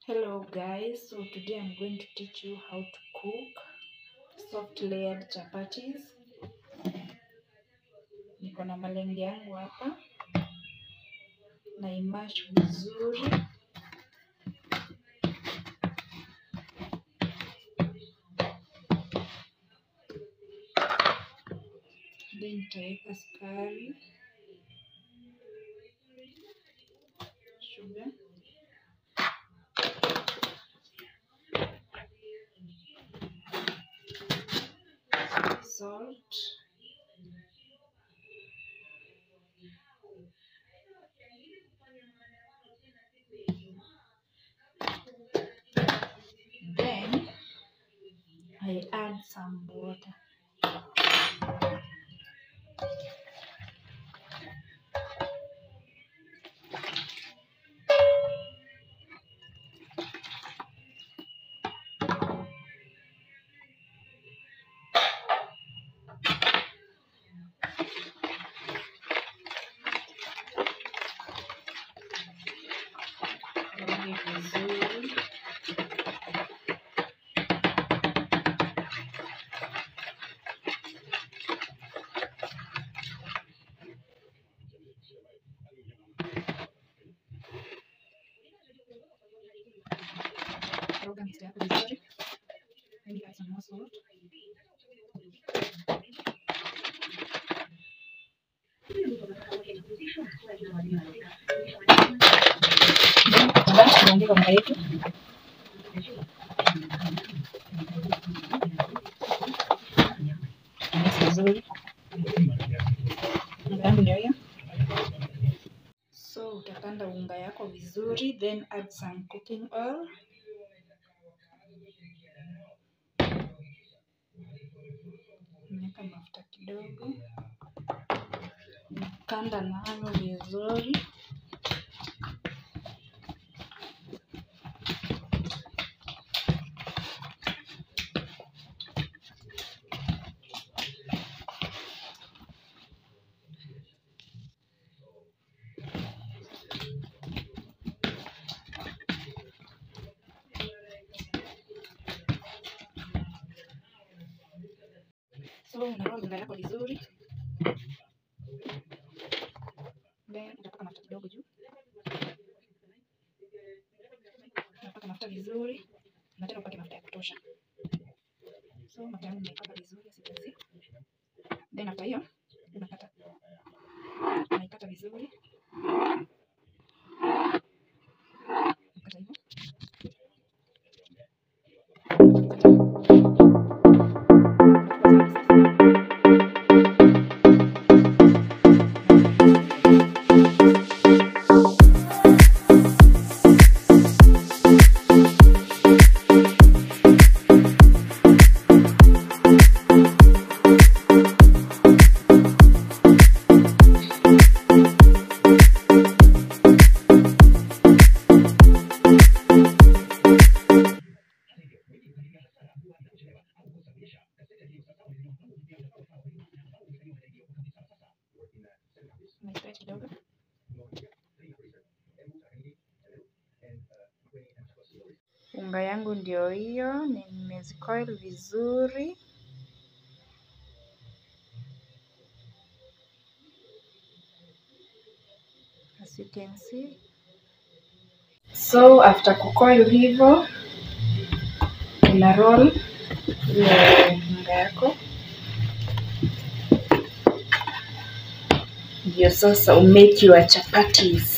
Hello guys, so today I'm going to teach you how to cook soft layered chapatis. Niko na malenge yangu hapa na imash vizuri. Then nitaweka sukari, sugar salt then I add some water Koroge vizuri koroga mixture yako vizuri then you add some more salt then baada tunaongeza unga yetu mix vizuri unga yangu ndio hiyo so utakanda unga yako vizuri then add some cooking oil unaweka mafuta kidogo kanda nalo vizuri so unaroll unga yako vizuri then utapaka mafuta kidogo juu unapaka mafuta vizuri na tena upake mafuta ya kutosha so mafuta yangu nimeipaka vizuri asipezi then after hiyo unakata unaikata vizuri ukata hivyo Unaistretch kidogo unga yangu ndio hiyo nimezikoil vizuri as you can see so after kucoil hivyo una roll ile unga yako ndio sasa umake your chapatis